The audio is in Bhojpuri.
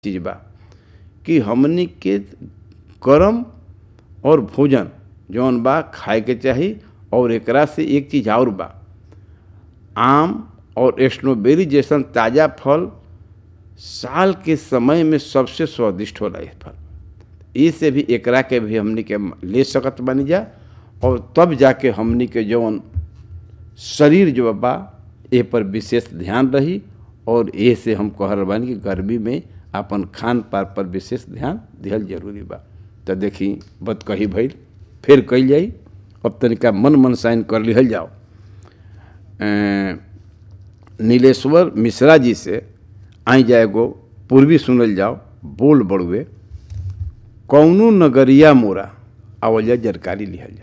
चीज बा कि हमनी के करम और भोजन जौन बा खाए के चाही और एकरा से एक चीज और बा आम और स्ट्रॉबेरी जैसन ताज़ा फल साल के समय में सबसे स्वादिष्ट होला ये फल इसे भी एकरा के भी हमनी के ले सकत बनी जा और तब जाके हमनी के जौन शरीर जो बा ए पर विशेष ध्यान रही और ए से हम कह रहे बानी कि गर्मी में अपन खान पान पर विशेष ध्यान दिहल जरूरी बा तो देखी बत कही भइल फिर कही जाई अब तनिका मन मन साइन कर लिहल जाओ नीलेश्वर मिश्रा जी से आई जाए गो पूर्वी सुनल जाओ बोल बड़ुए कौनो नगरिया मोरा आवल जा जानकारी लिहल जा